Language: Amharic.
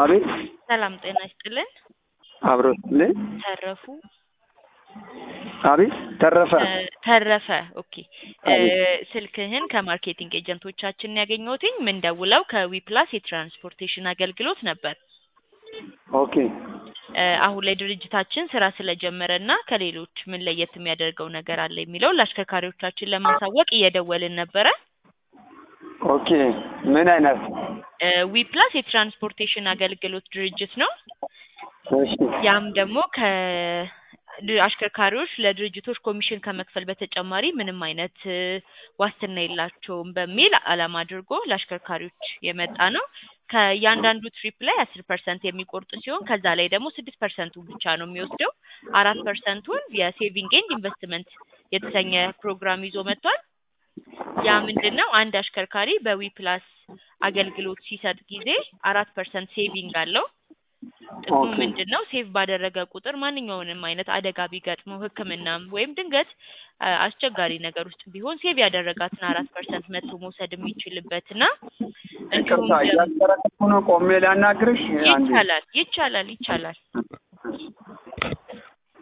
አቤት ሰላም ጤና ይስጥልን። አብሮ ስልን ተረፉ አቤት ተረፈ ተ- ተረፈ ኦኬ እ፣ አቤት። ስልክህን ከማርኬቲንግ ኤጀንቶቻችን ያገኘሁትኝ ምን ደውለው ከዊፕላስ የትራንስፖርቴሽን አገልግሎት ነበር። ኦኬ እ፣ አሁን ላይ ድርጅታችን ስራ ስለጀመረ እና ከሌሎች ምን ለየት የሚያደርገው ነገር አለ የሚለው ለአሽከርካሪዎቻችን ለማሳወቅ እየደወልን ነበረ። ኦኬ ምን አይነት እ፣ ዊፕላስ የትራንስፖርቴሽን አገልግሎት ድርጅት ነው። እሺ ያም ደግሞ ከ ድ- አሽከርካሪዎች ለድርጅቶች ኮሚሽን ከመክፈል በተጨማሪ ምንም አይነት እ፣ ዋስትና የላቸውም በሚል ዓላማ አድርጎ ለአሽከርካሪዎች የመጣ ነው። ከእያንዳንዱ ትሪፕ ላይ አስር ፐርሰንት የሚቆርጥ ሲሆን ከዛ ላይ ደግሞ ስድስት ፐርሰንቱን ብቻ ነው የሚወስደው። አራት ፐርሰንቱን የሴቪንግ ኤንድ ኢንቨስትመንት የተሰኘ ፕሮግራም ይዞ መጥቷል። ያ ምንድን ነው? አንድ አሽከርካሪ በዊ ፕላስ አገልግሎት ሲሰጥ ጊዜ አራት ፐርሰንት ሴቪንግ አለው። ጥቅሙ ኦኬ ምንድን ነው? ሴቭ ባደረገ ቁጥር ማንኛውንም አይነት አደጋ ቢገጥመው ሕክምናም ወይም ድንገት አ፣ አስቸጋሪ ነገር ውስጥ ቢሆን ሴቭ ያደረጋትን አራት ፐርሰንት መጥቶ መውሰድ የሚችልበት እና እንዲሁም ይቅርታ ደግሞ እያስጠረኩ ነው ቆሜ ላናግርሽ አንዴ ይቻላል ይቻላል ይቻላል